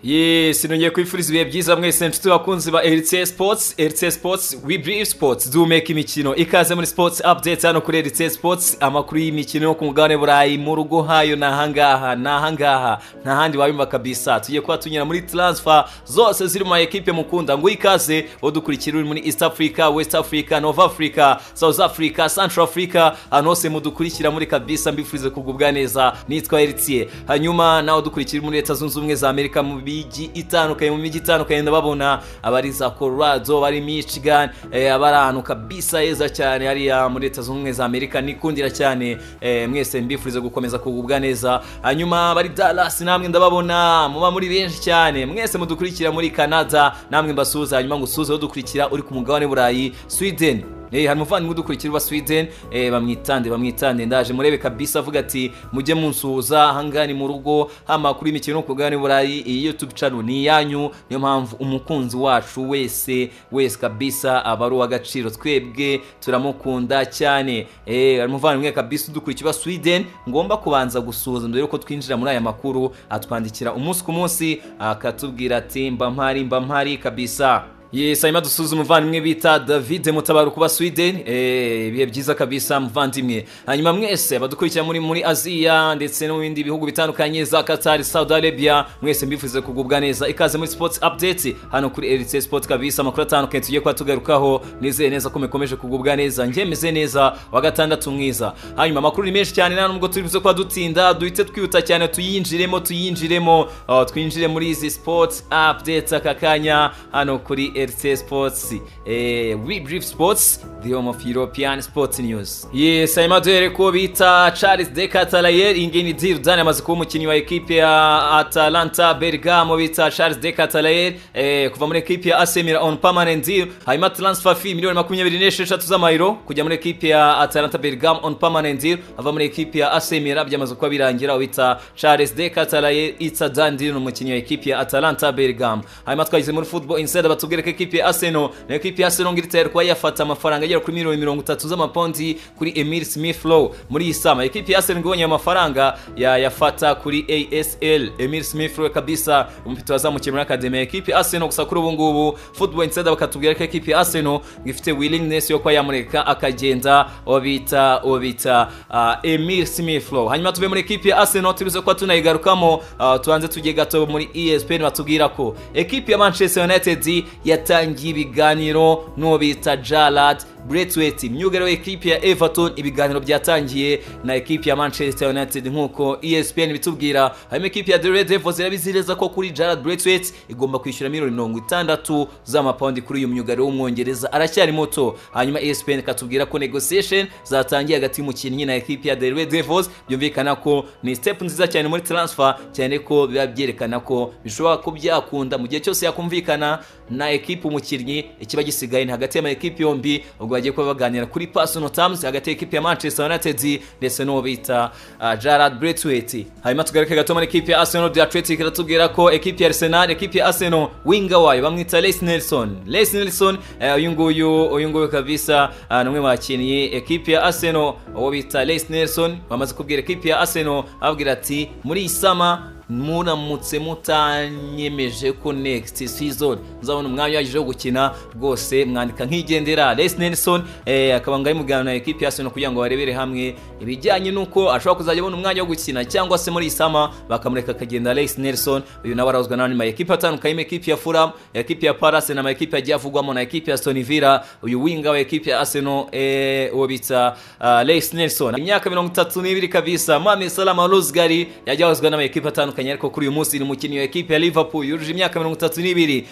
yesi nongeye kwifuriza ibihe byiza mwese nshuti bakunzi ba eritsiye sipotsi eritsiye sipotsi we birive sipotsi dumeka imikino ikaze muri sipotsi apudeti hano kuri eritsiye sipotsi amakuru y'imikino yo ku mugabane burayi mu rugo hayo ni ahangaha ni ahangaha nta handi wabimba kabisa tugiye kuba tunyura muri taransifa zose ziri mu ma ekipe mukunda ngo ikaze udukurikira uri muri east africa west africa north africa south africa central africa ahantu hose mudukurikira muri kabisa mbifurize kugubwa neza nitwa eritsiye hanyuma nawe udukurikira uri muri leta zunze ubumwe za amerika mu mijyi itandukanye mu mijyi itandukanye ndababona abari za colorado abari michigan eh, abari ahantu kabisa heza cyane hariya muri leta zunze ubumwe za amerika nikundira cyane eh, mwese mbifurize gukomeza kugubwa neza hanyuma abari dallas namwe ndababona muba muri benshi cyane mwese mudukurikira muri canada namwe mbasuhuza hanyuma ngo usuhuze udukurikira uri ku mugabane w'uburayi sweden Eh, hari umuvandimwe udukurikira uba sweden eh, bamwitande bamwitande ndaje murebe kabisa avuga ati mujye munsuhuza ahangaha ni mu rugo amakuru y'imikino yo ku mugabane w'uburayi iyi youtube channel ni iyanyu niyo mpamvu umukunzi wacu wese wese kabisa aba ari uw'agaciro twebwe turamukunda cyane eh, hari umuvandimwe kabisa udukurikira uba sweden ngomba kubanza gusuhuza mbere yuko twinjira muri aya makuru atwandikira umunsi ku munsi akatubwira ati mba mpari mba mpari kabisa Yes, hanyuma dusuze umuvandimwe bita David Mutabaruku wa Sweden. Eh, ibihe byiza kabisa muvandimwe. Hanyuma mwese badukurikira muri muri Aziya ndetse no mu bindi bihugu bitandukanye za Qatar, Saudi Arabia, mwese mbifuze kugubwa neza. Ikaze muri Sports Update hano kuri RTC Sport kabisa amakuru atandukanye tugiye kuba tugarukaho. Nizeye neza ko mukomeje kugubwa neza. Njemeze neza wa gatandatu mwiza. Hanyuma amakuru ni menshi cyane nta nubwo turibuze kuba dutinda, duhite twihuta cyane tuyinjiremo, tuyinjiremo, uh, twinjire muri izi Sports Update aka kanya hano kuri RTC RC Sports eh, We Brief Sports the home of European Sports News yes hanyuma duhere ko bita Charles de Catalayer iyi ngiyi ni Zidane amaze kuba umukinnyi wa ekipe ya Atalanta Bergamo bita Charles de Catalayer eh, kuva muri ekipe ya AC Milan on permanent deal hanyuma transfer fee miliyoni makumyabiri n'esheshatu z'amayero kujya muri ekipe ya Atalanta Bergamo on permanent deal ava muri ekipe ya AC Milan byamaze kuba birangira bita Charles de Catalayer it's a done deal ni umukinnyi wa ekipe ya Atalanta Bergamo hanyuma twagize muri Football Insider batubwira ko ekipe ya Arsenal na ekipe ya Arsenal ngitera kuba yafata amafaranga agera kuri miliyoni mirongo itatu z'amapondi kuri Emil Smith Rowe muri iyi sama ekipe ya Arsenal ibonye amafaranga yayafata kuri ASL Emil Smith Rowe kabisa umufite wazamukiye muri academy ekipe ya Arsenal gusa kuri ubu ngubu Football Insider bakatubwira ko ekipe ya Arsenal ifite willingness yo kuba yamureka akagenda obita obita uh, Emil Smith Rowe hanyuma tuve muri ekipe ya Arsenal tubize kuba tunayigarukamo uh, tubanze tujye gato muri ESPN batubwira ko ekipe ya Manchester United ya yatangiye ibiganiro n'uwo bita jarad bretwet imyugariro ekipi ya everton ibiganiro byatangiye na ekipi ya manchester united nk'uko espn bitubwira harimo ekipi ya the devils irabizireza ko kuri jarad bretwet igomba kwishyura miliyoni mirongo itandatu z'amapawundi kuri uyu myugariro w'umwongereza aracyari muto hanyuma espn ikatubwira ko negotiation zatangiye hagati y'umukinnyi na ekipi ya the devils byumvikana ko ni step nziza cyane muri transfer cyane ko biba byerekana ko bishobora ko byakunda mu gihe cyose yakumvikana na ekipi ekipe umukinnyi ikiba gisigaye ni hagati y'amakipe yombi ubwo bagiye kuba baganira kuri personal terms hagati y'ekipe ya Manchester United ndetse n'uwo bita uh, Gerard Braithwaite hanyuma tugaruke gato muri ekipe ya Arsenal The Athletic iratubwira ko ekipe ya Arsenal ekipe ya Arsenal winga wayo bamwita Les Nelson Les Nelson uyu uh, nguyu uyu nguyu kabisa uh, ni umwe mu bakinnyi ekipe ya Arsenal uwo bita Les Nelson bamaze kubwira ekipe ya Arsenal ababwira ati muri iyi sama muramutse mutanyemeje ko next season muzabona umwanya uhagije wo gukina rwose mwandika nk'igendera Les Nelson eh, akaba ngari mugana na ekipe ya Arsenal kugira ngo barebere hamwe ibijyanye nuko ashobora kuzajya abona umwanya wo gukina cyangwa se muri isama bakamureka akagenda Les Nelson uyu nawe arazwa n'abandi ma ekipe atandukanye ekipe ya Fulham ekipe ya Palace na ma ekipe agiye avugwamo na ekipe ya Aston Villa uyu winga wa ekipe ya Arsenal eh, uwo bita uh, Les Nelson imyaka mirongo itatu n'ibiri kabisa Mohamed Salah Rozgari yajyawazwa n'ama ekipe atandukanye atandukanye ariko kuri uyu munsi ni umukinnyi wa ekipe ya Liverpool yujuje imyaka mirongo itatu n'ibiri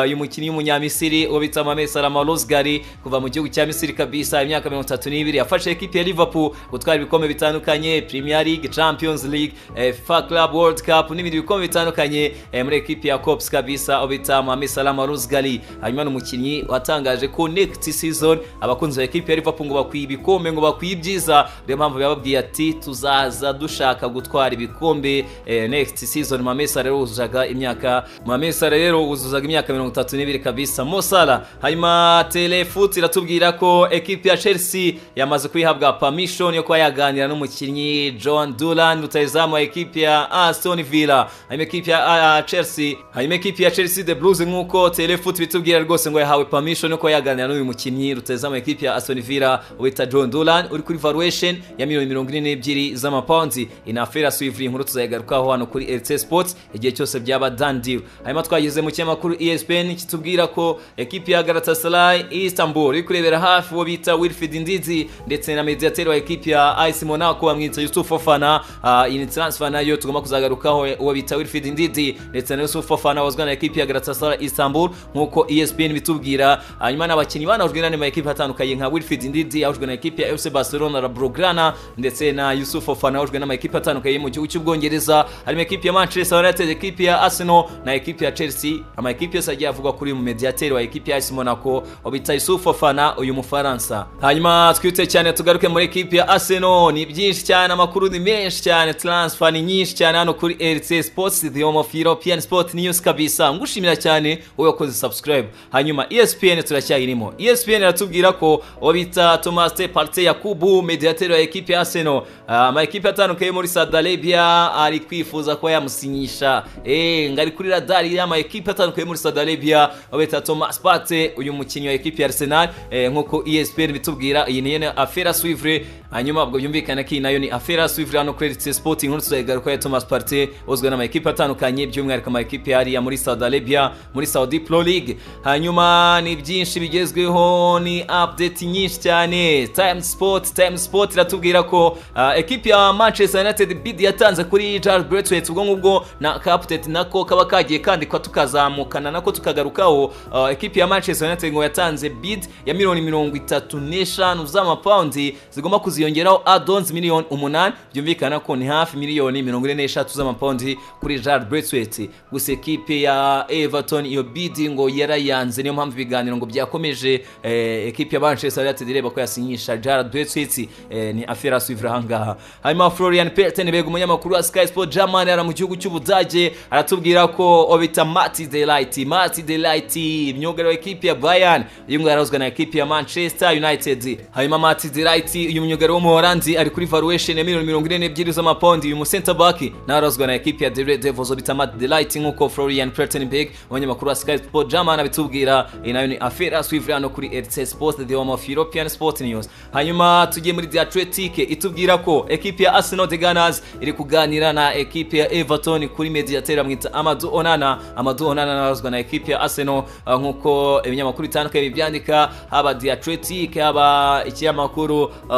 uyu mukinnyi w'umunyamisiri uwo bita Mohamed Salah Rozgari kuva mu gihugu cya Misiri kabisa imyaka mirongo itatu n'ibiri yafashe ekipe ya Liverpool gutwara ibikombe bitandukanye Premier League Champions League FIFA Club World Cup n'ibindi bikombe bitandukanye muri ekipe ya Cops kabisa uwo bita Mohamed Salah Rozgari hanyuma ni umukinnyi watangaje ko next season abakunzi ba ekipe ya Liverpool ngo bakwiye ibikombe ngo bakwiye ibyiza niyo mpamvu yababwiye ati tuzaza dushaka gutwara ibikombe next next season mamesa rero wuzuzaga imyaka mamesa rero wuzuzaga imyaka mirongo itatu n'ibiri kabisa mosara hanyuma telefoot iratubwira ko ekipi ya chelsea yamaze kuyihabwa permission yo kuba yaganira n'umukinnyi john duran rutayizamu wa ekipi ya aston villa hanyuma ekipi ya uh, chelsea hanyuma ekipi ya chelsea the blues nk'uko telefoot bitubwira rwose ngo yahawe permission yo kuba yaganira n'uyu mukinnyi rutayizamu wa ekipi ya aston villa wita john duran uri kuri valuation ya miliyoni mirongo ine n'ebyiri z'amapawundi inafera swivuri inkuru tuzayigarukaho hano kuri rt sports igihe cyose byaba done deal hanyuma twageze mu kinyamakuru espn kitubwira ko ekipi ya galatasaray istanbul iri kurebera hafi uwo bita wilfred ndizi ndetse na mediateri wa ekipi ya ice monaco bamwita yusuf fofana uh, iyi transfer nayo tugomba kuzagarukaho uwo bita wilfred ndizi ndetse na yusuf fofana wazwa na ekipi ya galatasaray istanbul nk'uko espn bitubwira hanyuma n'abakinnyi banahujwe n'andi ma ekipi atandukanye nka wilfred ndizi yahujwe na ekipi ya fc barcelona la blaugrana ndetse na yusuf fofana yahujwe n'amakipe atandukanye mu gihugu cy'ubwongereza harimo ekipi ya manchester united ekipi ya arsenal na ekipi ya chelsea amakipe yose agiye avugwa kuri mu mediateri wa ekipi ya as monaco wabita yusuf fofana uyu mufaransa hanyuma twite cyane tugaruke muri ekipi ya arsenal ni byinshi cyane amakuru ni menshi cyane transfer ni nyinshi cyane hano kuri rc sports the home of european sport news kabisa ngushimira cyane wowe wakoze subscribe hanyuma espn turacyayirimo espn iratubwira ko wabita thomas parte yakubu mediateri wa ekipi ya arsenal amakipe atandukanye muri saudi arabia ari kwifuza kuba yamusinyisha ngo ari kuri radari y'amakipe atandukanye muri saudi arabia babita thomas pate uyu mukinnyi wa ekipi ya arsenal nk'uko espn bitubwira iyi niyo ni afera swivre hanyuma ubwo byumvikana ko iyi nayo ni afera swivre hano kuri rtc sport inkuru tuzayigaruka ya thomas pate uzwi n'amakipe atandukanye by'umwihariko amakipe yariya muri saudi arabia muri saudi pro league hanyuma ni byinshi bigezweho ni update nyinshi cyane time sport time sport iratubwira ko uh, ekipi ya manchester united bid yatanze kuri charles braithwaite ubwo ngubwo na captet nako kaba kagiye kandikwa tukazamukana nako tukagarukaho uh, ekipi ya manchester united ngo yatanze bid ya miliyoni mirongo itatu n'eshanu z'amapawundi zigomba kuziyongeraho adons miliyoni umunani byumvikana ko ni hafi miliyoni mirongo ine n'eshatu z'amapawundi kuri charles braithwaite gusa ekipi ya everton iyo bid ngo yarayanze niyo mpamvu ibiganiro ngo byakomeje eh, ekipi ya manchester united ireba ko yasinyisha charles braithwaite eh, ni afera suivre ahangaha hanyuma florian peltenberg umunyamakuru wa sky sport german ara mu gihugu cy'ubudage aratubwira ko obita mati delight mati delight myugariro wa ekipi ya bayern uyu nguyu arazwa na ekipi ya manchester united hanyuma mati delight uyu myugariro w'umuhoranzi ari kuri valuation ya miliyoni mirongo ine n'ebyiri z'amapawundi uyu musenta back nawe arazwa na ekipi ya dere devils obita mati delight nk'uko florian peltenberg umunyamakuru wa sky sport german abitubwira iyi nayo ni afera suivre hano kuri rtc sport the home of european sport news hanyuma tugiye muri diatletike itubwira ko ekipi ya arsenal the gunners iri kuganira na ekipi ya everton kuri mediateri amwita amadu onana amadu onana narazwa na ekipi ya arsenal uh, nk'uko ibinyamakuru bitandukanye bibyandika haba diatletike haba ikinyamakuru uh,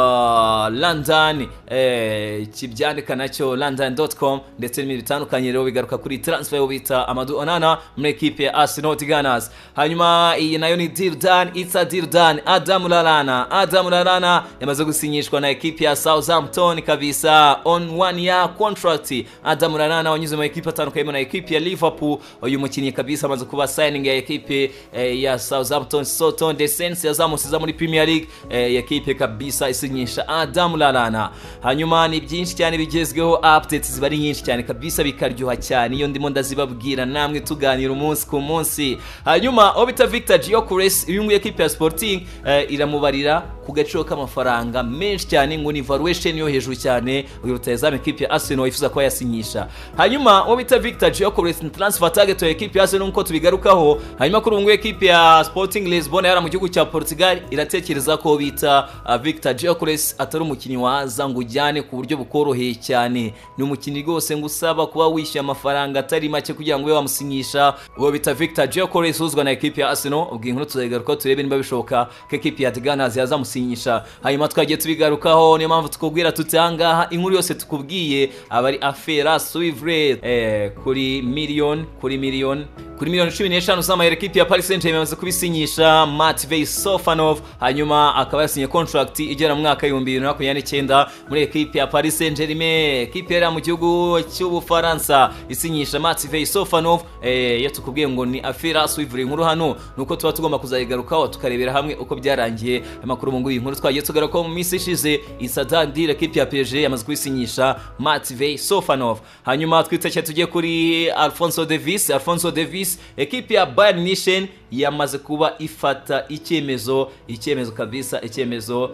london eh, kibyandika nacyo london.com ndetse n'ibindi bitandukanye rero bigaruka kuri transfer yo bita amadu onana muri ekipi ya arsenal the gunners hanyuma iyi nayo ni deal done it's a deal done adamu lalana adamu lalana yamaze gusinyishwa na ekipi ya southampton kabisa on one year contract adam ranana wanyuze mu ekipi atandukanye na ekipi ya liverpool uyu mukinnyi kabisa amaze kuba signing ya ekipi eh, ya southampton soton the saints yazamusiza muri premier league eh, ekipi kabisa isinyisha adam ranana hanyuma ni byinshi cyane bigezweho updates ziba ari nyinshi cyane kabisa bikaryoha cyane iyo ndimo ndazibabwira namwe tuganira umunsi ku munsi hanyuma obita victor giocures uyu nguyu ekipi ya sporting eh, iramubarira ku gaciro k'amafaranga menshi cyane ngo ni valuation yo hejuru cyane uyu rutayezamu ekipi ya arsenal yifuza kuba yasinyisha hanyuma uwo bita victor giocores ni transfer target ya ekipi ya arsenal nk'uko tubigarukaho hanyuma kuri ubu ngubu ekipi ya sporting lisbon yari mu gihugu cya portugal iratekereza ko bita uh, victor giocores atari umukinnyi waza ngo ujyane ku buryo bukoroheye cyane ni umukinnyi rwose ngo usaba kuba wishyuye amafaranga atari make kugira ngo ube wamusinyisha uwo bita victor giocores uzwa na ekipi ya arsenal ubwo inkuru tuzayigarukaho turebe niba bishoboka ko ekipi ya the gunners yazamusinyisha hanyuma twagiye tubigarukaho niyo mpamvu tukubwira tuti ahangaha inkuru yose tukubwiye aba ari afera suivre eh, kuri miliyoni kuri miliyoni kuri miliyoni cumi n'eshanu z'amayero ekipi ya paris saint germain yamaze kubisinyisha matvey sofanov hanyuma akaba yasinye contract igera mu mwaka w'ibihumbi bibiri na makumyabiri n'icyenda muri ekipi ya paris saint germain ekipi yari mu gihugu cy'ubufaransa isinyisha matvey sofanov eh, iyo tukubwiye ngo ni afira suivre inkuru hano nuko tuba tugomba kuzayigarukaho tukarebera hamwe uko byarangiye amakuru mu nguyu inkuru twagiye tugarukaho mu minsi ishize isadandire ekipi ya pg yamaze kubisinyisha matvey sofanov hanyuma twitsekeye tujye kuri alfonso davis alfonso davis ekipi ya bayern mission yamaze kuba ifata icyemezo icyemezo kabisa icyemezo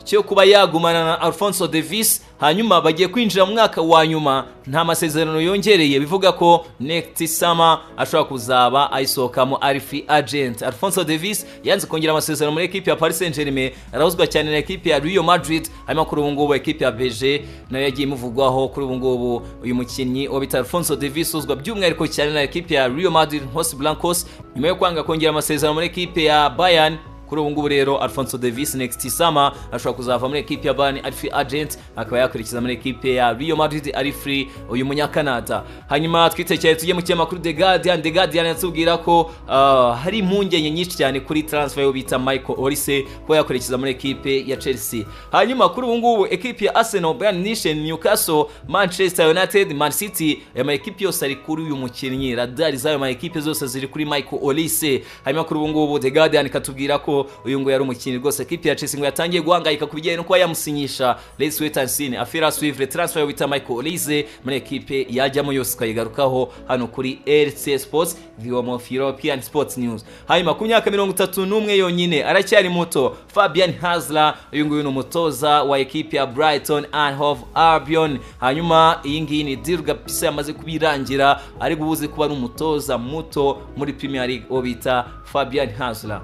cyo kuba yagumana na alfonso davis hanyuma bagiye kwinjira mu mwaka wa nyuma nta masezerano yongereye bivuga ko next summer ashobora kuzaba ayisohokamo ari free agent alfonso davis yanze kongera amasezerano muri ekipi ya paris saint germain arahuzwa cyane na ekipi ya rio madrid hanyuma kuri ubu ngubu ekipi ya bg nayo yagiye imuvugwaho kuri ubu ngubu uyu mukinnyi wa bita alfonso davis uzwa by'umwihariko cyane na ekipi ya rio madrid hos blancos nyuma yo kwanga kongera amasezerano muri ekipi ya bayern kuri ubu ngubu rero alfonso davis next summer ashobora kuzava muri ekipi ya bani ari free agent akaba yakurikiza muri ekipe ya rio madrid ari free uyu munyakanada hanyuma twitekeye tujye mu kinyamakuru the guardian the guardian yatubwira ko uh, hari impungenge nyinshi cyane kuri transfer yo bita michael olise kuba yakurikiza muri ekipe ya chelsea hanyuma kuri ubu ngubu ekipi ya arsenal bayern nishen newcastle manchester united man city aya ma ekipi yose ari kuri uyu mukinnyi radari z'ayo ma ekipe zose ziri kuri michael olise hanyuma kuri ubu ngubu the guardian ikatubwira ko uyu nguyu yari umukinnyi rwose ekipi ya Chelsea ngo yatangiye guhangayika ku bijyanye no kuba yamusinyisha Let's wait and see afira suivre transfer bita Michael Olise muri ekipe yajyamo yose ikayigarukaho hano kuri RC Sports the home of European Sports News hanyuma ku myaka mirongo itatu n'umwe yonyine aracyari muto Fabian Hasler uyu nguyu ni umutoza wa ekipi ya Brighton and Hove Albion hanyuma iyi ngiyi ni deal gapisa yamaze kubirangira ari buze kuba ari umutoza muto muri Premier League uwo bita Fabian Hasler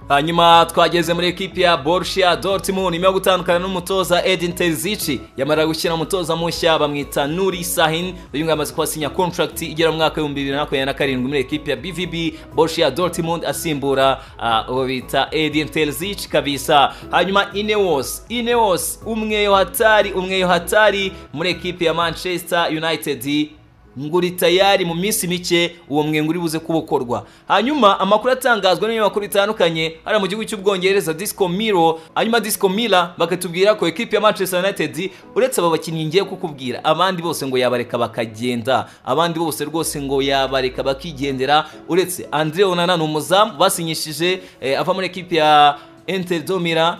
hanyuma twageze muri ekipi ya Borussia Dortmund nyuma yo gutandukana n'umutoza Edin Terzic yamara gushyira umutoza mushya bamwita Nuri Sahin uyu nguyu amaze kuhasinya contract igera mu mwaka w'ibihumbi bibiri na makumyabiri na karindwi muri ekipi ya BVB Borussia Dortmund asimbura ah, uwo bita Edin Terzic kabisa hanyuma Ineos Ineos umweyo hatari umweyo hatari muri ekipi ya Manchester United nguri tayari mu minsi mike uwo mwenga uri buze kubokorwa hanyuma amakuru atangazwa n'ibinyamakuru bitandukanye hariya mu gihugu cy'ubwongereza disco miro hanyuma disco mila bakatubwira ko ekipi ya manchester united uretse aba bakinnyi ngiye kukubwira abandi bose ngo yabareka bakagenda abandi bose rwose ngo yabareka bakigendera uretse andre onana ni umuzamu basinyishije eh, ava muri ekipi ya inter domira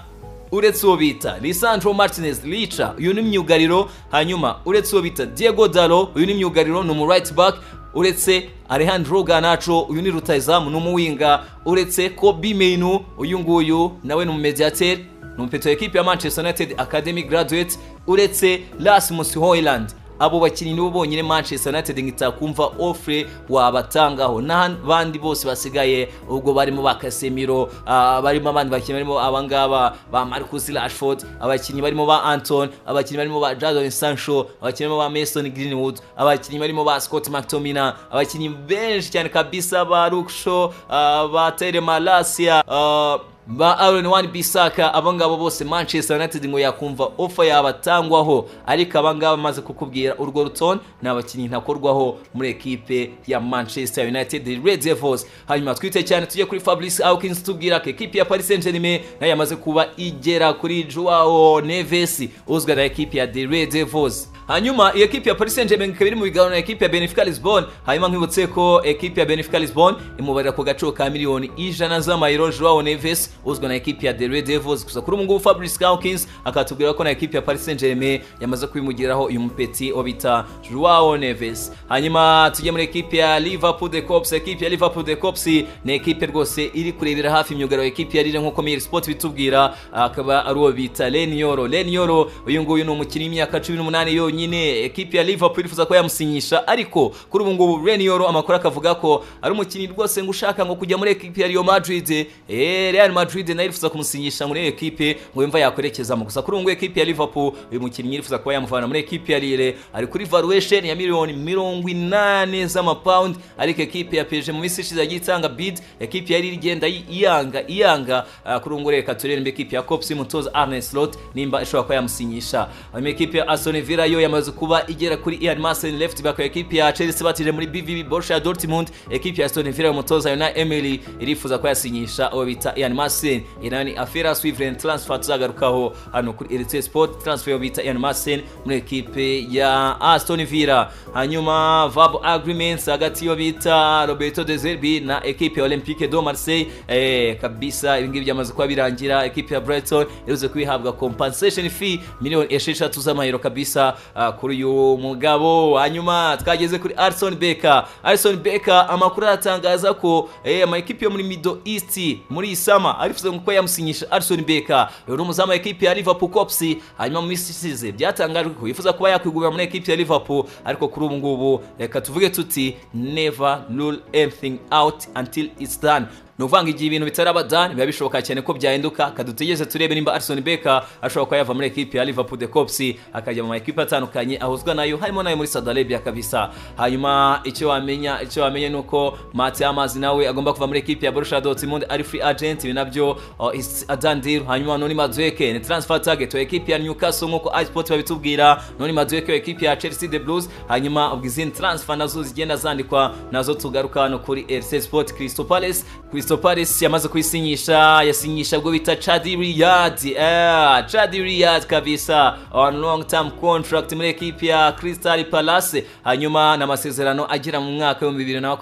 uretse uwo bita lisandro martinez rica uyu ni myugariro hanyuma uretse uwo bita diego dalo uyu ni myugariro ni umu right back uretse alejandro ganacho uyu ni rutayizamu ni umuwinga uretse kobi menu uyu nguyu nawe ni umumediateri ni umupeto ekipi ya manchester united academy graduate uretse rasmus hoyland abo bakinnyi nibo bonyine manchester united ngitakumva ofure wabatangaho n'abandi bose basigaye ubwo barimo ba kasemiro uh, barimo abandi bakinnyi barimo abangaba ba marcus rashford abakinnyi barimo ba anton abakinnyi barimo ba jadon sancho abakinnyi barimo ba mason greenwood abakinnyi barimo ba scott mctomina abakinnyi benshi cyane kabisa ba ruksho uh, ba tere malasia uh, ba Aaron Wan Bissaka abo ngabo bose Manchester United ngo yakumva offer yabatangwaho ariko aba ngabo amaze kukubwira urwo rutonde ni abakinnyi ntakorwaho muri ekipe ya Manchester United Red Devils hanyuma twite cyane tujye kuri Fabrice Hawkins tubwira ko ekipe ya Paris Saint-Germain nayo yamaze kuba igera kuri Joao Neves uzwi na ekipe ya The Red Devils hanyuma iyi ekipe ya Paris Saint-Germain ikaba iri mu biganiro na ekipe ya Benfica Lisbonne hanyuma nkibutse ko ekipe ya Benfica Lisbonne imubarira ku gaciro ka miliyoni ijana z'amayero Joao Neves uzwi na ekipe ya The Red Devils gusa kuri ubu ngubu Fabrice Hawkins akatubwira ko na ekipe ya Paris Saint-Germain yamaze kubimugiraho uyu mupeti wo bita Joao Neves hanyuma tujye muri ekipe ya Liverpool The Cops ekipe ya Liverpool The Cops ni ekipe rwose iri kurebera hafi imyugariro ekipe ya Lille nk'uko Mail Sport bitubwira akaba ari uwo bita Lenioro Lenioro uyu nguyu ni umukinnyi w'imyaka 18 yonyine nyine ekipi ya liverpool irifuza ko yamusinyisha ariko kuri ubu ngubu renioro amakuru akavuga ko ari umukinnyi rwose ngo ushaka ngo kujya muri ekipi ya rio madrid eh, real madrid nayo irifuza kumusinyisha muri iyo ekipe ngo yumva yakwerekezamo gusa kuri ubu ngubu ekipi ya liverpool uyu mukinnyi irifuza kuba yamuvana muri ekipi ya lille ari kuri valuation ya miliyoni mirongo inani z'amapawundi ariko ekipi ya pg mu minsi ishize yagiye itanga bid ekipi ya lille igenda iyanga iyanga uh, kuri ubu ngubu reka turebe ekipi ya copsi mutoza arne slot nimba ishobora kuba yamusinyisha hanyuma ekipi ya aston villa yo yamaze kuba igera kuri Ian Marcel left back ya equipe ya Chelsea batije muri BVB Borussia Dortmund equipe ya Aston Villa umutoza Unai Emery irifuza ko yasinyisha abo bita Ian Marcel inani affaire suivre transfer tuzagarukaho hano kuri RT Sport transfer yo bita Ian Marcel muri equipe ya Aston Villa hanyuma verbal agreements hagati yo bita Roberto De Zerbi na equipe ya Olympique de Marseille eh kabisa ibingibi byamaze kuba birangira equipe ya Brighton iruze kwihabwa compensation fee miliyoni esheshatu z'amayero kabisa ah, kuri uyu mugabo hanyuma twageze kuri Alison Becker Alison Becker amakuru aratangaza ko eh amakipe yo muri Middle East muri isama arifuza ko yamusinyisha Alison Becker yari umuzamu wa equipe ya Liverpool Cops hanyuma mu minsi isize byatangajwe ko yifuza kuba yakwigurira muri equipe ya Liverpool ariko kuri ubu ngubu reka tuvuge tuti never rule anything out until it's done ni uvanga igihe ibintu bitaraba done biba bishoboka cyane ko byahinduka kadutegereze turebe nimba Arsene Becker ashobora kuba yava muri ekipi ya Liverpool the Cops akajya mu makipe atandukanye ahuzwa nayo harimo nayo muri Saudi Arabia kabisa hanyuma icyo wamenya icyo wamenya nuko Mati Amazi nawe agomba kuva muri ekipi ya Borussia Dortmund ari free agent ibi nabyo uh, is a done deal hanyuma Noni Madueke ni transfer target wa ekipi ya Newcastle nkuko iSport babitubwira Noni Madueke wa ekipi ya Chelsea the Blues hanyuma ubwo izindi transfer nazo zigenda zandikwa nazo tugaruka hano kuri RC Sport Crystal Palace Crystal Crystal Palace yamaze kuyisinyisha yasinyisha bwo bita Chadi Riyad eh Chadi Riyad kabisa on long term contract muri equipe ya Crystal Palace hanyuma n'amasezerano agera mu mwaka wa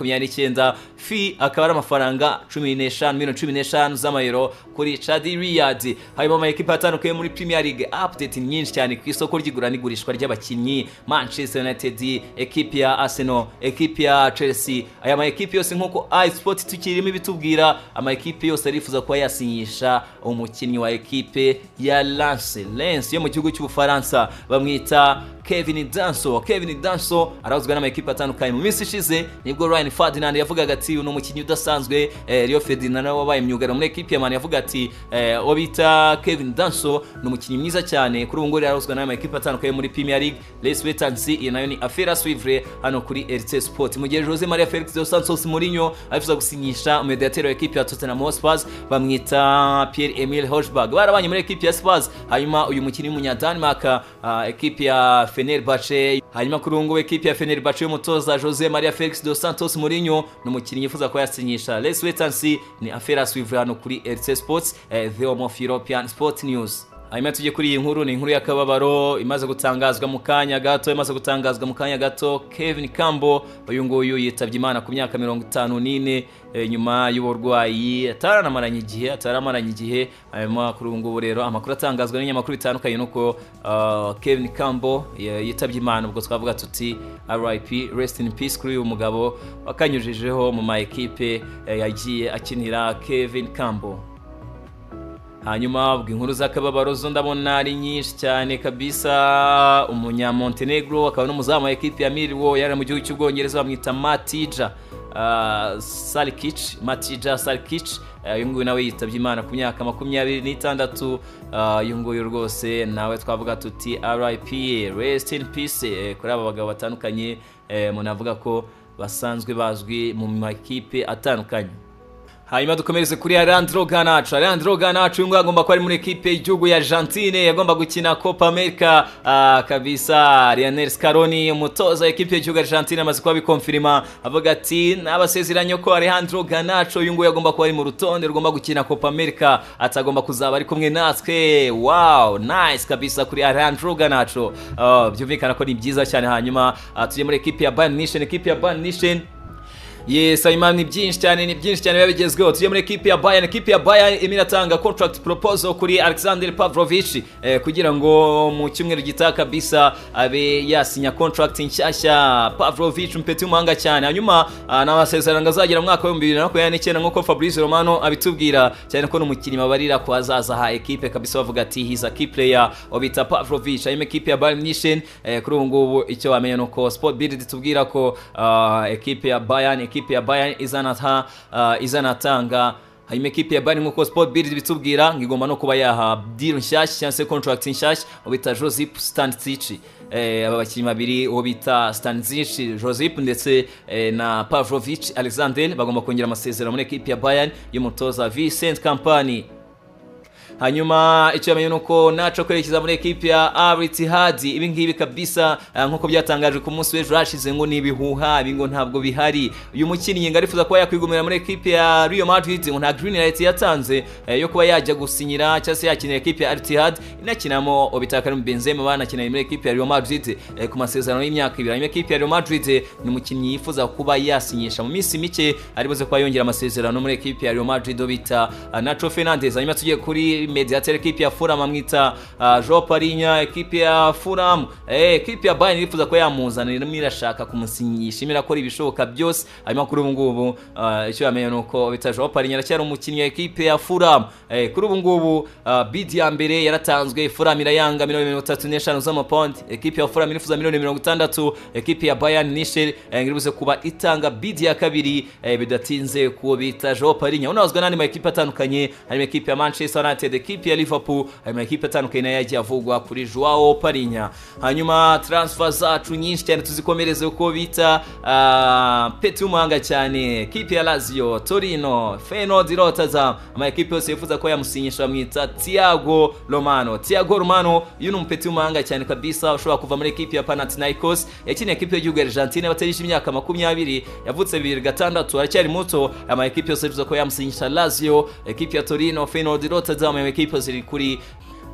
2029 fee akaba ari amafaranga 15 miliyoni 15 z'amayero kuri Chadi Riyad hanyuma ama equipe atandukanye muri Premier League update nyinshi cyane ku isoko ry'igura n'igurishwa ry'abakinnyi Manchester United equipe ya Arsenal equipe ya Chelsea aya ma equipe yose nkuko iSport tukirimo ibitubwira kugira amakipe yose arifuza kuba yasinyisha umukinnyi wa ekipe ya Lance Lens yo mu gihugu cy'Ubufaransa bamwita Kevin Danso Kevin Danso arazwi n'amakipe atandukanye mu minsi ishize nibwo Ryan Ferdinand yavugaga ati uyu ni umukinnyi udasanzwe eh, Rio Ferdinand nawe wabaye myugariro muri ekipe ya Man yavuga ati eh, obita Kevin Danso ni umukinnyi mwiza cyane kuri ubu ngubu arazwi n'amakipe atandukanye muri Premier League Let's wait and see iyi nayo ni affaire à suivre hano kuri RT Sport mu gihe Jose Maria Felix dos Santos Mourinho abifuza gusinyisha umudiateri wa ekipe ya Tottenham Hotspur bamwita Pierre Emile Højbjerg barabanye muri ekipe ya Spurs hanyuma uyu mukinnyi w'umunya Denmark uh, ekipe ya Fenerbahce hanyuma kuri ubu ngubu ekipe ya Fenerbahce y'umutoza Jose Maria Felix dos Santos Mourinho ni umukinnyi yifuza kuba yasinyisha Let's wait and see ni affaire à suivre hano kuri RC Sports eh, the home of European Sport News hanyuma tujye kuri iyi nkuru ni inkuru y'akababaro imaze gutangazwa mu kanya gato imaze gutangazwa mu kanya gato Kevin Kambo uyu nguyu yitabye Imana ku myaka mirongo itanu n'ine eh, nyuma y'uburwayi ataranamaranye igihe ataranamaranye igihe hanyuma kuri ubu ngubu rero amakuru atangazwa n'ibinyamakuru bitandukanye nuko uh, Kevin Kambo eh, yitabye Imana ubwo twavuga tuti RIP rest in peace kuri uyu mugabo wakanyujijeho mu ma ekipe eh, yagiye akinira Kevin Kambo hanyuma ubwo inkuru z'akababaro zo ndabona ari nyinshi cyane kabisa umunyamontenegro akaba n'umuzamu wa ekipi ya miriwo yari mu gihugu cy'ubwongereza bamwita matija uh, salikic matija salikic uyu uh, nguyu nawe yitabye imana ku myaka makumyabiri n'itandatu uyu uh, nguyu rwose nawe twavuga tuti rip rest in peace eh, kuri aba bagabo batandukanye eh, munavuga ko basanzwe bazwi mu makipe atandukanye hanyuma dukomereze kuri Alejandro Garnacho Alejandro Garnacho uyu nguyu agomba kuba ari muri ekipe y'igihugu ya Argentine yagomba gukina Copa America uh, kabisa Lionel Scaloni umutoza ekipe y'igihugu ya Argentine amaze kuba bikonfirima avuga ati nabasezeranye ko Alejandro Garnacho uyu nguyu agomba kuba ari mu rutonde rugomba gukina Copa America atagomba kuzaba ari kumwe natwe wow nice kabisa kuri Alejandro Garnacho uh, byumvikana ko ni byiza cyane hanyuma uh, tujye muri ekipe ya Bayern Munich ekipe ya Bayern Munich yes hanyuma ni byinshi cyane ni byinshi cyane biba bigezweho tujye muri ekipi ya bayern ekipi ya bayern irimo iratanga contract proposal kuri alexander pavlovich eh, kugira ngo mu cyumweru gitaha kabisa abe yasinya contract nshyashya pavlovich umpeti w'umuhanga cyane hanyuma uh, ni amasezerano azagera mu mwaka w'ibihumbi bibiri na makumyabiri n'icyenda nk'uko fabrice romano abitubwira cyane ko n'umukinnyi babarira ku hazaza ha ekipe kabisa bavuga ati he's a key player wabita pavlovich hanyuma ekipi ya bayern nishen eh, kuri ubu ngubu icyo wamenya ni uko sport build tubwira ko uh, ekipe ya bayern ekipe ya Bayern izanata uh, izanatanga hanyuma ekipe ya Bayern nk'uko Sport Bild bitubwira ngo igomba no kuba yaha deal nshyashya cyangwa se contract nshyashya ubita Josip Stanisic eh, aba bakinnyi babiri uwo bita Stanisic Josip ndetse eh, na Pavlovic Alexander bagomba kongera amasezerano muri ekipe ya Bayern y'umutoza Vincent Kompany hanyuma icyo yamenye ni uko naco kwerekeza muri ekipi ya abritihadi ibi ngibi kabisa eh, nk'uko byatangajwe ku munsi w'ejo hashize ngo ni ibihuha ibi ngo ntabwo bihari uyu mukinnyi ngo arifuza kuba yakwigumira muri ekipi ya Real Madrid ngo nta green light yatanze eh, yo kuba yajya gusinyira cyangwa se yakinira ekipi ya Al-Ittihad inakinamo Obitakarim Benzema banakinira muri ekipi ya Real Madrid eh, ku masezerano y'imyaka ibiri hanyuma ekipi ya Real Madrid ni umukinnyi yifuza kuba yasinyisha mu minsi mike ari buze kuba yongera amasezerano muri ekipi ya Real Madrid do bita ah, Nacho Fernandes hanyuma tugiye kuri mediateur ekipi ya Fulham amwita ah, Joao Parinya ekipi ya Fulham eh, ekipi ya Bayern irifuza kuba yamuzanira irimo irashaka kumusinyisha irimo irakora ibishoboka byose hanyuma kuri ubu ngubu ah, icyo yamenye ni uko bita Joao Parinya aracyari umukinnyi wa ekipi ya Fulham eh, kuri ubu ngubu ah, bid ya mbere yaratanzwe Fulham irayanga miliyoni mirongo itatu n'eshanu z'amapawundi ekipi ya Fulham irifuza miliyoni mirongo itandatu ekipi ya Bayern Nishe ngiribuze kuba itanga bid ya kabiri eh, bidatinze kuwo bita Joao Parinya unazwa n'andi ma ekipi atandukanye harimo ekipi ya Manchester United ekipi ya Liverpool harimo ekipi atandukanye nayo yagiye avugwa kuri Joao Parinya hanyuma transfer zacu nyinshi cyane tuzikomereze uko bita ah, Petr Umuhanga cyane ekipi ya Lazio Torino Feyenoord Rotterdam ama ekipi yose yifuza ko yamusinyisha bamwita Thiago Romano Thiago Romano uyu ni umupeti w'umuhanga cyane kabisa ushobora kuva muri ekipi ya Panathinaikos yakiniye ekipi y'igihugu ya Argentine batarishije imyaka makumyabiri yavutse bibiri gatandatu aracyari muto ama ekipi yose yifuza ko yamusinyisha Lazio ekipi ya Torino Feyenoord Rotterdam ama ekipi yose iri kuri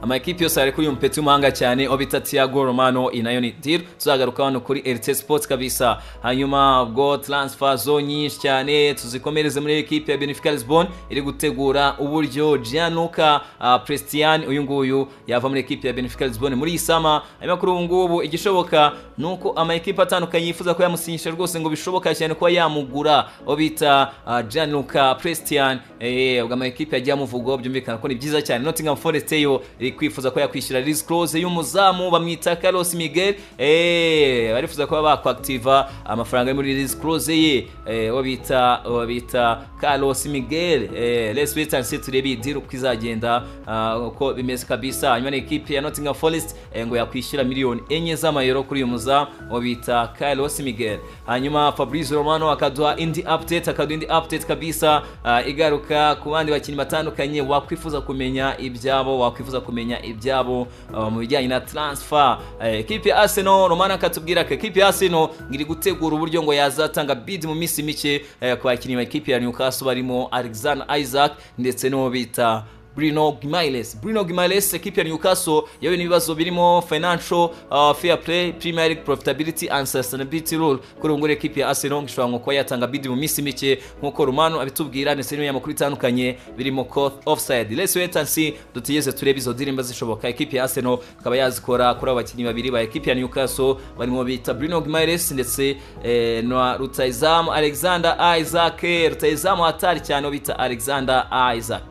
ama ekipi yose ari kuri uyu mupeti w'umuhanga cyane aho bita Thiago Romano inayo ni deal tuzagaruka hano kuri RT Sports kabisa hanyuma ubwo transfer zo nyinshi cyane tuzikomereze muri ekipi ya Benfica Lisbon iri gutegura uburyo Gianluca uh, Prestiani uyu nguyu yava muri ekipi ya Benfica Lisbon muri iyi sama hanyuma kuri ubu ngubu igishoboka ni uko ama ekipi atandukanye yifuza ko yamusinyisha rwose ngo bishoboka cyane kuba yamugura aho bita uh, Gianluca Prestiani eh ubwo ama ekipi agiye amuvugwaho byumvikana ko ni byiza cyane Nottingham Forest yo iri kwifuza ko yakwishyura risk close y'umuzamu bamwita Carlos Miguel eh barifuza kuba bakwactiva amafaranga yo muri risk close ye eh uwo bita uwo bita Carlos Miguel eh let's wait and see turebe deal uko izagenda ah, uko bimeze kabisa hanyuma ni equipe ya Nottingham Forest eh, ngo yakwishyura miliyoni enye z'amayero kuri uyu muzamu uwo bita Carlos Miguel hanyuma Fabrizio Romano akaduha indi update akaduha indi update kabisa ah, igaruka ku bandi bakinnyi batandukanye wakwifuza kumenya ibyabo wakwifuza kumenya ibyabo uh, mu bijyanye na transfer eh, ekipi ya Arsenal Romana akatubwira ko ekipi ya Arsenal iri gutegura uburyo ngo yazatanga bid mu minsi mike eh, ku bakinnyi ba ekipi ya Newcastle barimo Alexander Isaac ndetse n'uwo bita Bruno Gimales Bruno Gimales ekipi ya Newcastle yahuye n'ibibazo birimo financial uh, fair play premier league profitability and sustainability rule kuri ubu ngubu ekipi ya Arsenal ishobora ngo kuba yatanga bid mu minsi mike nk'uko Romano abitubwira ndetse n'ibinyamakuru amakuru bitandukanye birimo caught offside let's wait and see dutegereze turebe izo ndirimbo zishoboka ekipi ya Arsenal ikaba yazikora kuri abo bakinnyi babiri ba ekipi ya Newcastle barimo bita Bruno Gimales ndetse eh, na Rutahizamu Alexander Isaac Rutahizamu hatari cyane uwo bita Alexander Isaac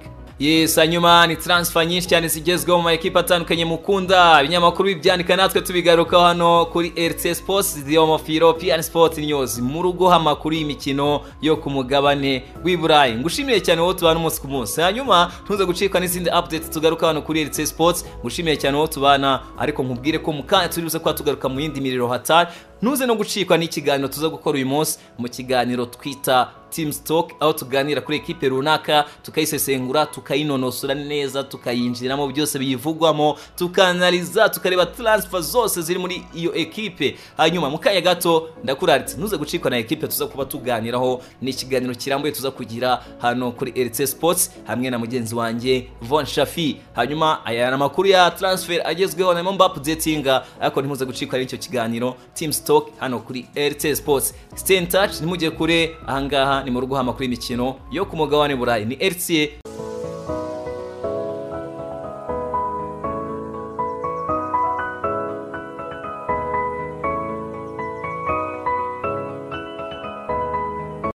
Yes, hanyuma ni transfer nyinshi cyane zigezweho mu maekipe atandukanye mukunda ibinyamakuru bibyandika natwe tubigarukaho hano kuri RT Sports the home of European Sport News mu rugo amakuru y'imikino yo ku mugabane w'i Burayi ngushimiye cyane wowe tubana umunsi ku munsi hanyuma ntuze gucika n'izindi updates tugaruka hano kuri RT Sports ngushimiye cyane wowe tubana ariko nkubwire ko mu kanya turi buze kuba tugaruka mu yindi miriro hatari ntuze no gucikwa n'ikiganiro tuza gukora uyu munsi mu kiganiro twita team stock aho tuganira kuri ekipe runaka tukayisesengura tukayinonosora neza tukayinjiramo byose biyivugwamo tukanaliza tukareba transfer zose ziri muri iyo ekipe hanyuma mu kanya gato ndakuraritse ntuze gucikwa na ekipe tuza kuba tuganiraho ni ikiganiro kirambuye tuza kugira hano kuri RC Sports hamwe na mugenzi wanjye Von Shafi hanyuma aya ni amakuru ya transfer agezweho na Mbappe updatinga ariko ntimuze gucikwa n'icyo kiganiro team stock hano kuri RC Sports stay in touch ntimujye kure ahangaha ni mu rugo amakuru y'imikino yo ku mugabane burayi ni RCA